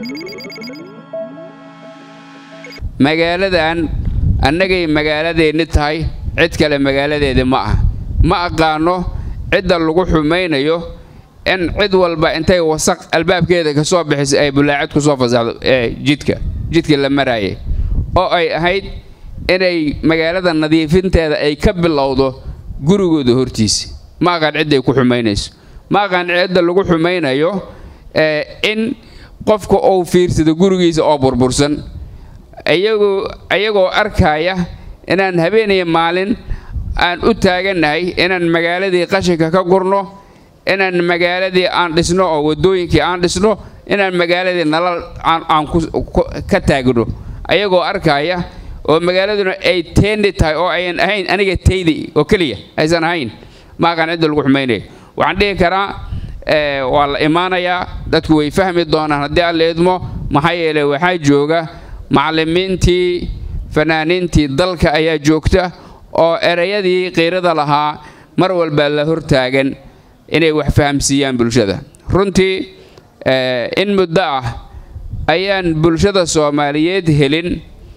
magaaladan annagay magaaladeenni tahay cid kale magaaladeeda ma ah ma aqaano cidda lagu xumaynayo in cid walba intay wasaq albaabkeeda ka soo bixiso ay bulaacad ku soo fasaxdo jidka jidka la maraayay oo ay ahayd inay magaalada nadiifinteeda ay ka bilowdo gurigooda hortiisa ma aqaan cidday ku xumaynayso ma aqaan cidda lagu xumaynayo in qofka uu fiirsado gurigiisa oo burbursan iyagoo ayagoo arkaya inaan habeeniya maalin aan u taagannahay inaan magaaladii qashinka ka gurno inaan magaaladii aan dhisno oo waddooyinkii aan dhisno inaan magaaladii nalal aan ka taagno ayagoo arkaya oo magaaladuna ay teendi tahay oo ayan ahayn aniga taydi oo keliya aysan ahayn ma aqaan cidda lagu xumaynaya waxaan dhihi karaa waa la imaanayaa dadku way fahmi doonaan haddii aan la idmo maxaa yeelay waxaa jooga macallimiintii fanaaniintii dalka ayaa joogta oo erayadii qiirada lahaa mar walba la hortaagan inay wax fahamsiiyaan bulshada runtii in muddo ah ayaan bulshada soomaaliyeed helin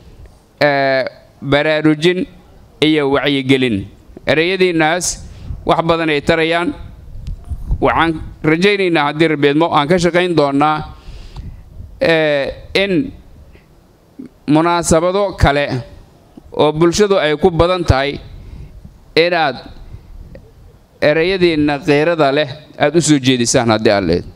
baraarujin iyo wacyigelin erayadiinnaas wax badan ay tarayaan waxaan rajaynaynaa haddii rabeedmo aan ka shaqayn doonnaa in munaasabado kale oo bulshadu ay ku badan tahay inaad erayadiinna qiirada leh aada u soo jeedisaan haddii aad leed